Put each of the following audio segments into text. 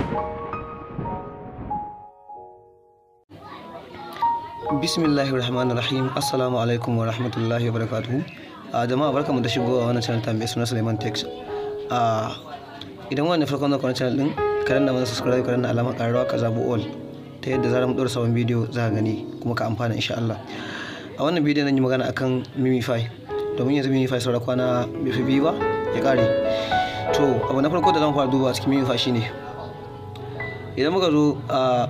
bismillahir rahmanir rahim assalamu alaikum wa rahmatullahi wa barakatuhu a jama'a barkamu da shigowa wannan channel ta mai suna Suleiman Tex a idan wannan farkon zakon channel din ka danna mana subscribe ka danna alamar ƙararrawa ka zabu all ta yadda zarar mu ɗora sabon bidiyo za ka gani kuma ka amfana insha Allah a wannan bidiyon zan yi magana akan Mimify domin yanzu Mimify saura kwana bai fi biyu ba ya ƙare to abu na farko da zan fara duba a cikin Mimify shine idan muka zo a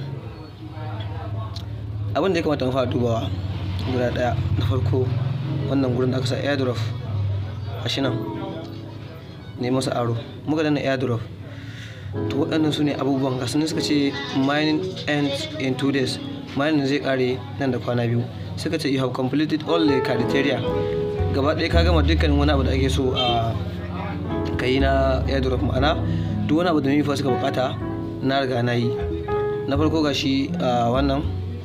abin da ya kamata mu fara dubawa guda daya na farko wannan gurin da aka sa airdrop a shi nan ne masa aro muka dana airdrop to waɗannan su ne abubuwan ga suka ce mining ends in two days mining zai kare nan da kwana biyu suka ce you have completed all the criteria gaba ɗaya ka gama dukkanin wani abu da ake so a kayi na airdrop ma'ana duk wani abu da mifa suka bukata na riga na yi na farko ga shi wannan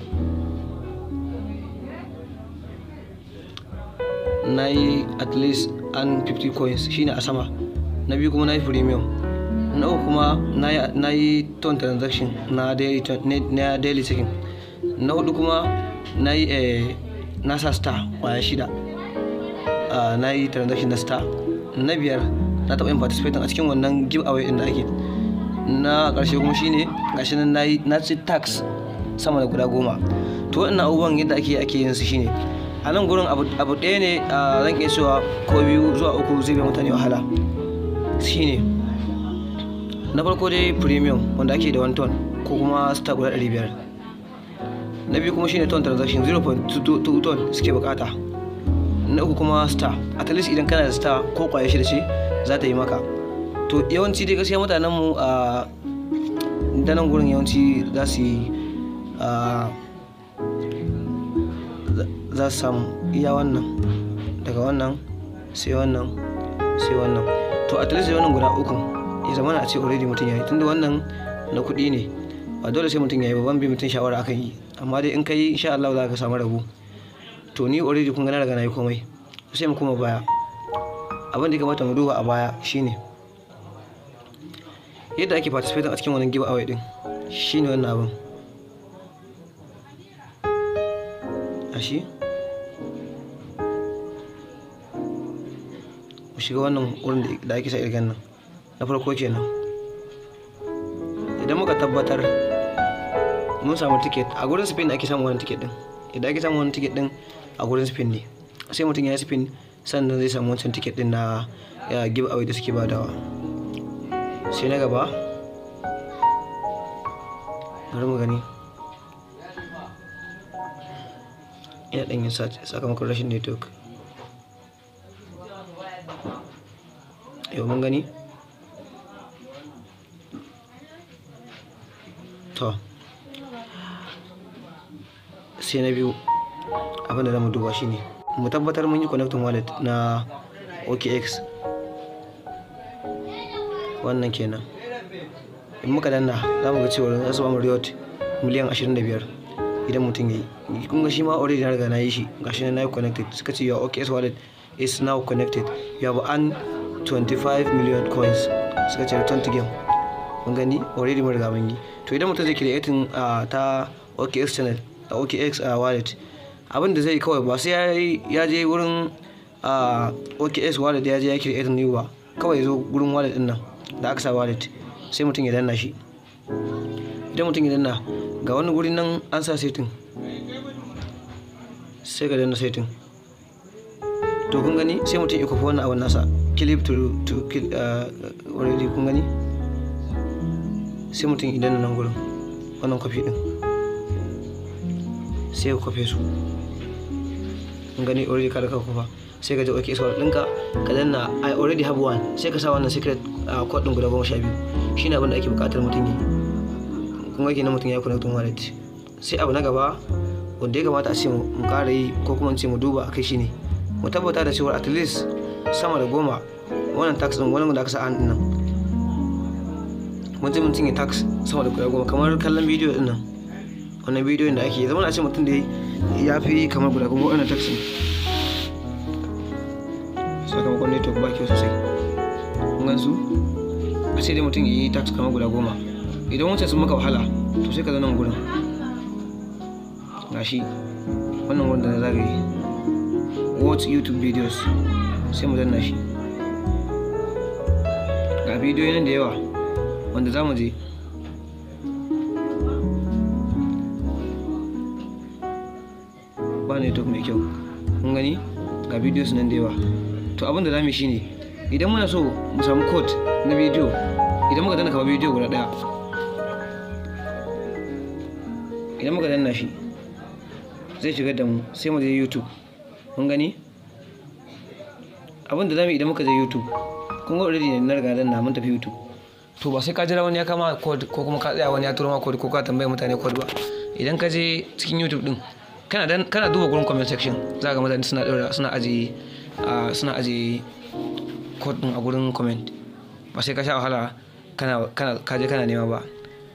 na yi at least an 50 coins shine a sama na biyu kuma na yi premium na uku kuma na yi ton transaction na daily, na daily checking na hudu kuma na yi na sa star kwaya shida na yi transaction na star na biyar na taɓa yin participating a cikin wannan giveaway din da ake na ƙarshe kuma shine gashi nan na yi na ci tax sama da guda goma to waɗannan abubuwan yadda ake ake yin su shine a nan gurin abu ɗaya ne a zan iya cewa ko biyu zuwa uku zai bai mutane wahala shine na farko dai premium wanda ake da 1 ton ko kuma star guda 500 na biyu kuma shine ton transaction 0.2 ton suke bukata na uku kuma star at least idan kana da star ko kwaye shi da shi za ta yi maka to yawanci dai gaskiya mutanen mu a danan gurin yawanci za su yi za su samu iya wannan daga wannan sai wannan sai wannan to at least wannan guda uku ya zama a ce already mutum ya yi tunda wannan na kuɗi ne ba dole sai mutum ya yi babban bi mutum shawara akan yi amma dai in ka yi insha Allah za ka samu rabu to ni already kun gana daga na yi komai sai mu kuma baya abin da ya kamata mu duba a baya shine yadda ake participate a cikin wannan giveaway din shine wannan abin ashi mu shiga wannan wurin da ake sa irgan nan na farko kenan idan muka tabbatar mun samu ticket a gurin spin ake samu wannan ticket din idan ake samu wannan ticket din a gurin spin ne sai mutum ya yi spin sannan zai samu wancan ticket din na give away da suke badawa sai na gaba bari mu gani ina ɗan yin sakamakon rashin network yau mun gani to sai na biyu abinda za mu duba shine mu tabbatar mun yi connecting wallet na okx wannan kenan in muka danna za mu ga cewa za su ba mu reward miliyan 25 idan mutum ya yi kun ga shi ma already na riga na yi shi gashi na yi connected suka ce your OKS wallet is now connected you have earned 25 million coins suka ce return to game kun gani already mun riga mun yi to idan mutum zai creating ta OKX channel OKX wallet abin da zai kawai ba sai ya je wurin OKX wallet da ya je ya create new ba kawai zo gurin wallet din nan da aka sa wallet sai mutum ya danna shi idan mutum ya danna ga wani guri nan an sa setting sai ka danna setting to kun gani sai mutum ya kwafi wannan abin nasa clip to to already kun gani sai mutum idan nan gurin wannan kwafi din sai ka kwafe su kun gani already ka da ka kwafa sai ka je ok sau ɗinka ka danna i already have one sai ka sa wannan secret code ɗin guda goma sha biyu shine abin da ake buƙatar mutum yi kun ga kenan mutum ya connecting wallet sai abu na gaba wanda ya kamata a ce mu ƙara yi ko kuma ce mu duba a kai shine mu tabbata da cewa at least sama da goma wannan tax ɗin wannan da aka sa an ɗin nan mun mutum ya tax sama da guda goma kamar kallon bidiyo ɗin nan wannan bidiyon da ake zama a ce mutum da ya fi kamar guda goma wannan tax ɗin sakamakon network ba kyau sosai kun gan su a ce dai mutum ya yi tax kamar guda goma idan wancan sun maka wahala to sai ka zo nan gurin gashi wannan wurin da na zagaye watch youtube videos sai mu danna shi ga bidiyoyi nan da yawa wanda za mu je ba network mai kyau kun gani ga videos nan da yawa to abin da za mu yi shine idan muna so mu samu code na bidiyo idan muka danna kama bidiyo guda daya idan muka danna shi zai shigar da mu sai mu je youtube kun gani abin da za mu yi idan muka je youtube kun ga already ne na riga danna mun tafi youtube to ba sai ka jira wani ya kama code ko kuma ka tsaya wani ya turo ma code ko ka tambaye mutane code ba idan ka je cikin youtube din kana dan kana duba gurin comment section za ga mutane suna daura suna aje suna aje code din a gurin comment ba sai ka sha wahala kana kana ka je kana nema ba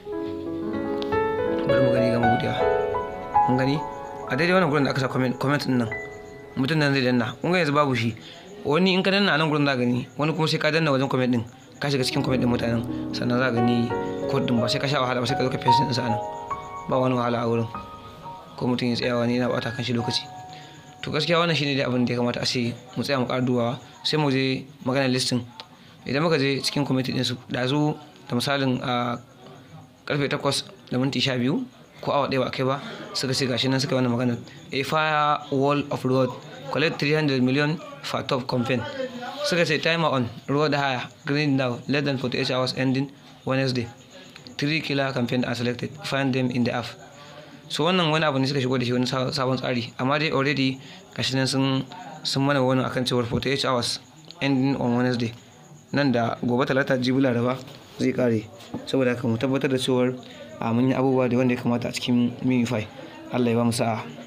bari mu gani gama budiya mun gani a daidai wannan gurin da aka sa comment comment din nan mutum nan zai danna kun ga yanzu babu shi wani in ka danna a nan gurin za gani wani kuma sai ka danna wajen comment din ka shiga cikin comment din mutanen sannan za gani code din ba sai ka sha wahala ba sai ka zo ka paste din sa nan ba wani wahala a wurin ko mutum ya tsaya wani yana bata kan shi lokaci to gaskiya wannan shine dai abin da ya kamata a ce mu tsaya mu ƙara dubawa sai mu je magana listin idan muka je cikin committee din su da zo da misalin a karfe 8 da minti 12 ko awa ɗaya ba kai ba suka ce gashi nan suka wannan magana a fire wall of road collect 300 million for top campaign suka ce timer on road higher green now less than 48 hours ending wednesday three killer campaign are selected find them in the app so wannan wani abu ne suka shigo da shi wani sabon tsari amma dai already gashi nan sun sun mana wani akan cewar 48 hours ending on wednesday nan da gobe talata jibi laraba zai kare saboda haka mu tabbatar da cewar a mun yi abubuwa da wanda ya kamata a cikin mimify allah ya ba mu sa'a